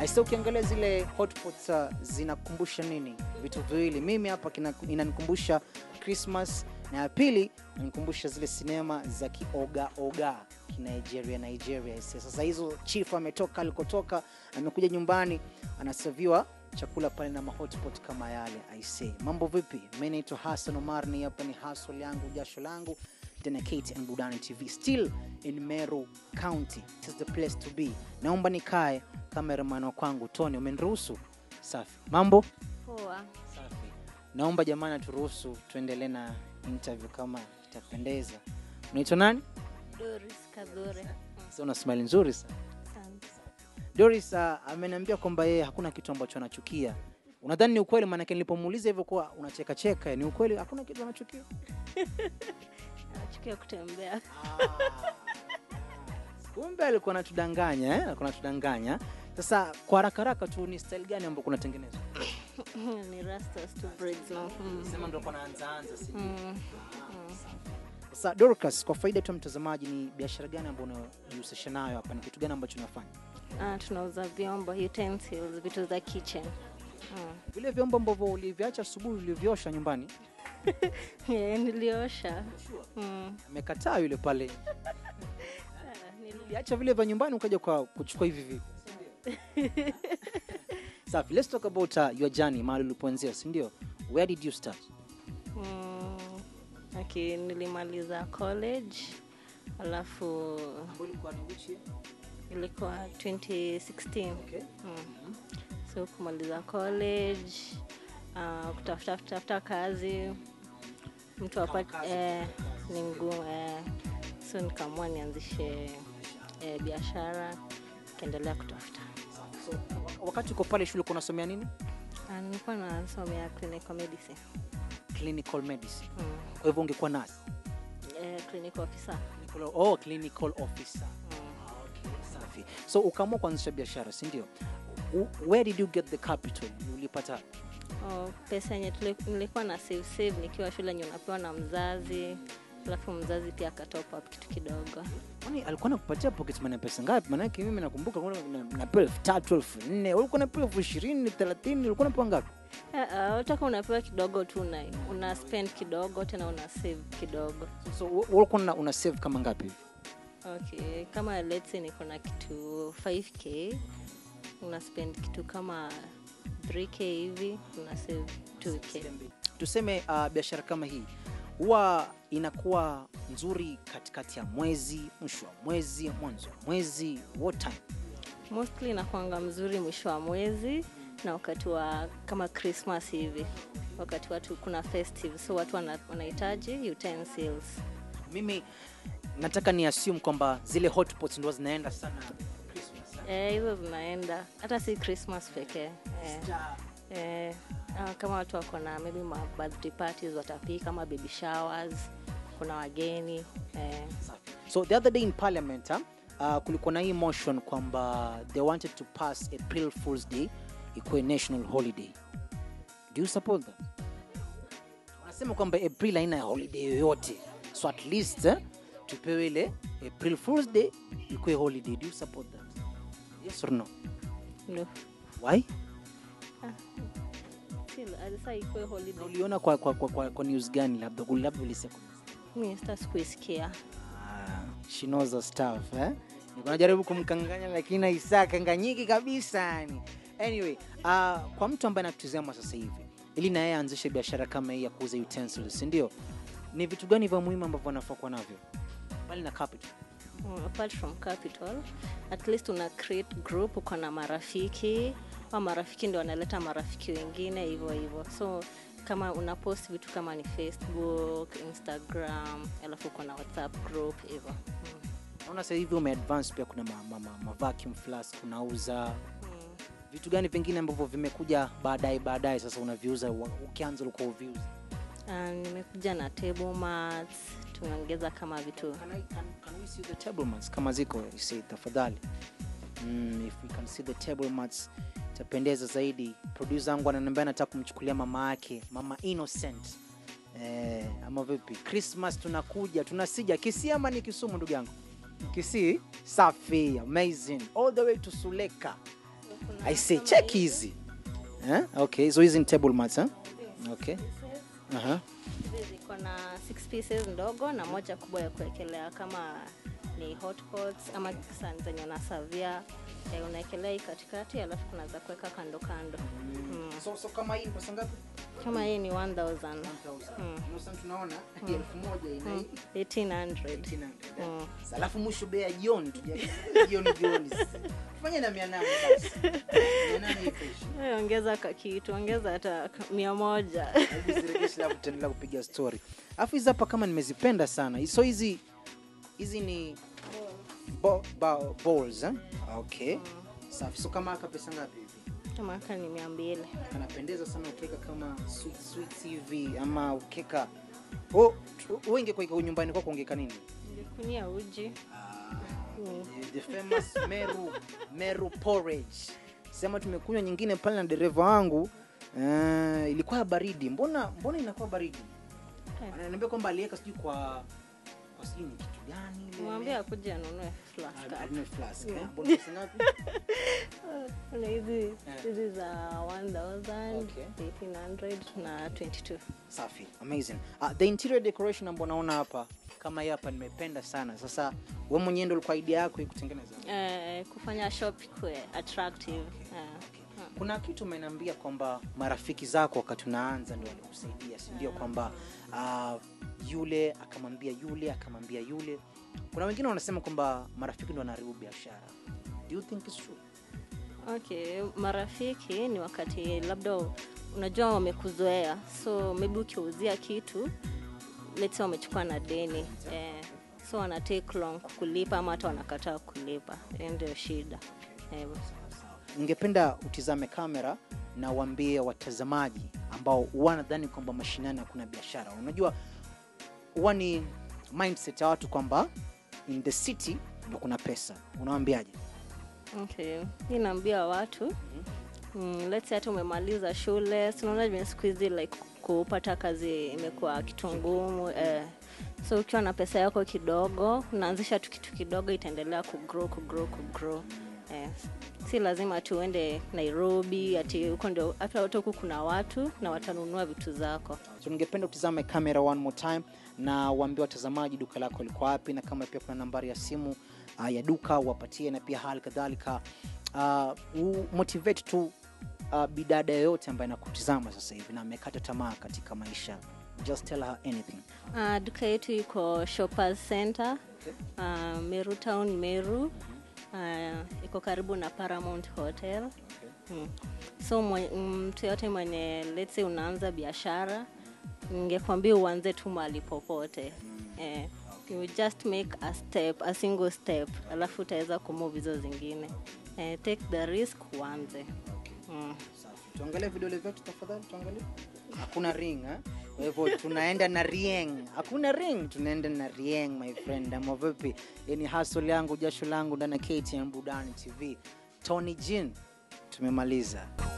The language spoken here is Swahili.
Aisa, ukiangalia zile hotspots uh, zinakumbusha nini? Vitu viwili. Mimi hapa kina- inanikumbusha Christmas na ya pili inanikumbusha zile sinema za kioga oga Nigeria Nigeria. Aisa, Sasa hizo chief ametoka alikotoka, amekuja nyumbani, anasaviwa chakula pale na mahotpot kama yale. Aise, mambo vipi? Mimi naitwa Hassan Omar, ni hapa ni hustle yangu jasho langu tena Kate and Budani TV still in Meru County. This is the place to be. Naomba nikae cameraman wa kwangu Tony, umeniruhusu? Safi. Mambo? Poa. Safi. Naomba jamani aturuhusu tuendelee na interview kama itapendeza. Unaitwa nani? Doris Kadhure. Sasa una smile nzuri sana. Asante. Doris uh, ameniambia kwamba yeye hakuna kitu ambacho anachukia. Unadhani ni ukweli? Maanake nilipomuuliza hivyo kuwa unacheka cheka, ni ukweli? Hakuna kitu anachukia? Nachukia kutembea. kumbe alikuwa anatudanganya eh? alikuwa anatudanganya sasa kwa haraka haraka tu ni style gani ambayo kunatengenezwa ni rastas to braids no. Mm. sema ndo anaanzaanza si Mm. sasa Dorcas kwa faida tu ya mtazamaji ni biashara gani ambayo unajihusisha nayo hapa ni kitu gani ambacho unafanya Ah, tunauza vyombo, utensils, vitu za kitchen. Mm. vile vyombo ambavyo uliviacha asubuhi ulivyoosha nyumbani Yeah, niliosha. Mm. amekataa yule pale Ah, nili- uliacha vile vya nyumbani ukaja kwa kuchukua hivi vipi safi let's talk about uh, your journey mahali ulipoanzia si ndio where did you start Mm. Okay, nilimaliza college alafu ilikuwa 2016 okay. mm. so kumaliza college uh, kutafuta tafuta kazi mtu apate eh, ni ngumu eh, so nikaamua nianzishe eh, biashara nikaendelea kutafuta so, wakati uko pale shule uko unasomea nini Ah, nilikuwa nasomea clinical medicine clinical medicine mm. kwa hivyo ungekuwa nurse eh, clinical officer clinical, oh, clinical officer mm. okay, safi so ukaamua kuanzisha biashara si ndio U- where did you get the capital ulipata Oh, pesa yenye tuli- nilikuwa na save save nikiwa shule yenye unapewa na mzazi alafu mzazi pia akatop up kitu kidogo kwani alikuwa nakupatia pocket money ya pesa ngapi maanake mimi nakumbuka kuna- na- napewa elfu tatu elfu nne ulikuwa napewa elfu ishirini thelathini ulikuwa napewa ngapi Eh, ah, utaka unapewa kidogo tu una, una spend kidogo tena una save kidogo so u- ulikuwa una, una save kama ngapi hivi okay kama let's say niko na kitu 5k una spend kitu kama 3k hivi una save 2k tuseme uh, biashara kama hii huwa inakuwa nzuri katikati ya mwezi mwisho wa mwezi mwanzo wa mwezi what time mostly inakwanga mzuri mwisho wa mwezi na wakati wa kama christmas hivi wakati watu kuna festive so watu wana- wanahitaji utensils mimi nataka ni assume kwamba zile hotpots ndo zinaenda sana Christmas, eh? Eh, hizo zinaenda hata si christmas pekee eh. eh, ah, kama watu wako na maybe ma birthday parties watapika ama baby showers kuna wageni eh. so the other day in parliament huh, uh, kulikuwa na hii motion kwamba they wanted to pass april fools day ikuwe national holiday do you support that wanasema kwamba april haina holiday yoyote so at least eh, tupewe ile april fools day ikuwe holiday do you support that yes or no no. why Still, alisa ikuwe Na holiday uliona kwa, kwa, kwa, kwa, kwa news gani labda labda ulisikia kwa news mi sita sikuisikia Ah, she knows her stuff eh? Nilikuwa najaribu kumkanganya lakini Isa kanganyiki kabisa yani. Anyway, uh, kwa mtu ambaye anatutizama sasa hivi ili na yeye aanzishe biashara kama hii ya kuuza utensils, si ndio? Ni vitu gani vya muhimu ambavyo anafaa kuwa navyo mbali na capital? Mm, apart from capital at least una create group uko na marafiki au marafiki ndio wanaleta marafiki wengine hivyo hivyo so kama una post vitu kama ni facebook instagram alafu uko na whatsapp group hivyo mm. Naona sasa hivi umeadvance pia kuna ma, ma, ma, ma vacuum flask unauza Mm. vitu gani vingine ambavyo vimekuja baadaye baadaye sasa unaviuza wa- ukianza ulikuwa uviuza Ah, nimekuja na table mats tumeongeza kama vitu Can, I, can, can we see the table mats kama ziko say tafadhali mm, if we can see the table mats itapendeza zaidi producer wangu ananiambia nataka kumchukulia mama yake mama innocent eh, ama vipi christmas tunakuja tunasija kisii ama ni kisumu ndugu yangu kisii safi amazing all the way to suleka kuna I say kama check hizi. hizi eh? okay so hizi ni table mats eh? okay Aha. Hizi ziko na six pieces ndogo na moja kubwa ya kuwekelea kama ni hot pots ama sahani zenye unasavia eh, unaekelea hii katikati alafu kuna za kuweka kando kando mm. so, so kama hii ni pesa ngapi kama hii ni 1000 Mm. Sasa tunaona elfu moja ina hii 1800 1800. Mm. Sasa alafu mwisho bei ya jioni tuja- jioni jioni fanya na mia nane basi mia nane ipeshi Eh, ongeza kakitu ongeza hata ka- mia moja Hebu zirejeshe alafu tutaendelea kupiga story alafu hizi hapa kama nimezipenda sana so hizi hizi ni bo, ba, balls eh? okay safi so kama aka pesa ngapi hivi kama haka ni mia mbili kanapendeza sana ukiweka kama sweet sweet hivi ama ukeka oh, tu- wewe ingekuwa nyumbani kwako ungeka nini kunia uji the famous meru meru porridge sema tumekunywa nyingine pale na dereva wangu uh, ilikuwa ya baridi mbona mbona inakuwa baridi Eh. ananiambia kwamba aliweka sijui kwa kwa sijui ni kitu gani ile- mwambie akuja anunue Ah, flask anunue flask, eh? Yeah. Mbona pesa ngapi? kuna hizi hizi za 1000 Okay. 1800 na 22 safi amazing uh, the interior decoration ambao naona hapa kama hii hapa nimependa sana sasa we mwenyewe ndo ulikuwa idea yako hii kutengeneza eh, kufanya shop ikuwe attractive eh, kuna kitu umeniambia kwamba marafiki zako wakati unaanza ndio walikusaidia si ndio kwamba uh, yule akamwambia yule akamwambia yule kuna wengine wanasema kwamba marafiki ndo wanaharibu biashara do you think it's true okay marafiki ni wakati labda unajua wamekuzoea so maybe ukiuzia kitu let's say wamechukua na deni eh, so wana take long kulipa ama hata wanakataa kulipa Hiyo ndio shida eh, ningependa utizame kamera na uambie watazamaji ambao wanadhani kwamba mashinani hakuna biashara unajua huwa ni mindset ya watu kwamba in the city ndo kuna pesa unawambiaje okay mi naambia watu mm, let's say hata umemaliza shule sinaona venye siku hizi like kupata kazi imekuwa kitu ngumu eh. so ukiwa na pesa yako kidogo unaanzisha tu kitu kidogo itaendelea kugrow kugrow kugrow eh. si lazima tuende nairobi ati huko ndio hata hata huku kuna watu na watanunua vitu zako so ningependa utizame kamera one more time na uambie watazamaji duka lako liko wapi na kama pia kuna nambari ya simu uh, ya duka uwapatie na pia hali kadhalika uh, motivate tu uh, bidada yoyote ambaye nakutizama sasa hivi na amekata tamaa katika maisha just tell her anything Uh, duka yetu iko Shoppers Center uh, Meru Town Meru uh, iko karibu na Paramount Hotel mm. so mwe- mtu yote mwenye let's say unaanza biashara ningekwambia uanze tu mahali popote eh, you just make a step a single step alafu utaweza kumove hizo zingine eh, take the risk uanze mm. Safi. tuangalie vidole vyetu tafadhali tuangalie hakuna ring eh? kwa hivyo tunaenda na rieng hakuna ring tunaenda na rieng my friend ama vipi Hii ni hasol yangu jasho langu ndani ya ktn burudani tv tony jin tumemaliza